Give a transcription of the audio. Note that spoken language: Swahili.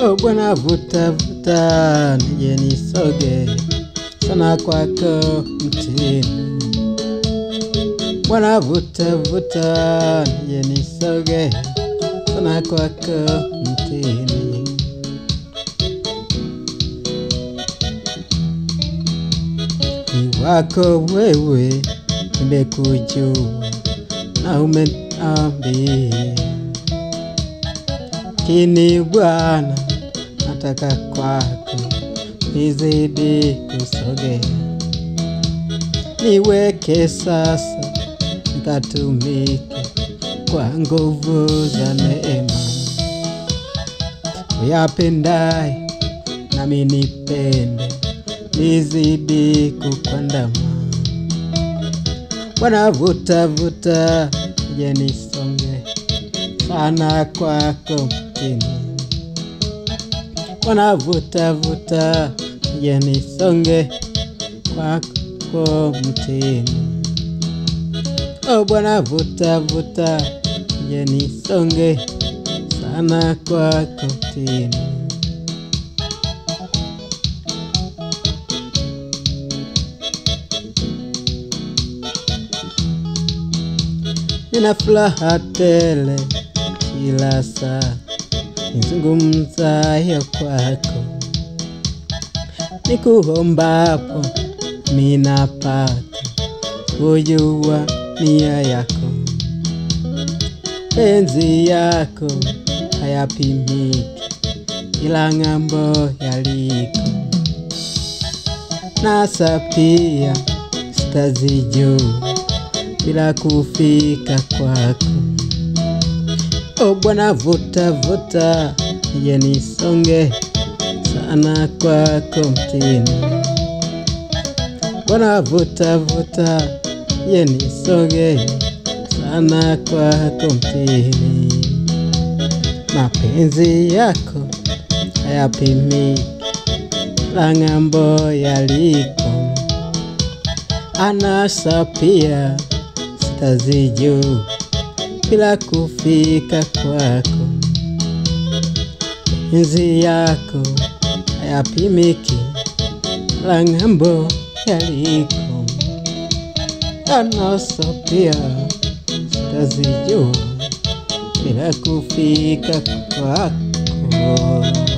Oh Bwana, vuta vuta, nije nisoge sana kwako mtini. Bwana, vuta vuta, nije nisoge sana kwako mtini. Ni wako wewe, nimekujua na umeniambia kini Bwana, nataka kwako nizidi kusogea, niweke sasa nikatumike kwa nguvu za neema, uyapendaye nami nipende, nizidi kukwandama. Bwana, vuta vuta, je nisonge sana kwako mtini. Bwana, vuta vuta, je nisonge kwako mtini. Oh Bwana, vuta vuta, je nisonge sana kwako mtini. Nina furaha tele kila saa nizungumzayo kwako, nikuombapo minapata kujua nia yako. Penzi yako hayapimiki, ila ng'ambo yaliko, nasa pia sitazijua bila kufika kwako. O Bwana, vuta vuta, nije nisonge sana kwako mtini. Bwana, vuta vuta, nije nisonge sana kwako mtini. Mapenzi yako hayapimiki, la ng'ambo yaliko, anasa pia sitazijua bila kufika kwako. Enzi yako hayapimiki, la ng'ambo yaliko, anasa pia sitazijua bila kufika kwako.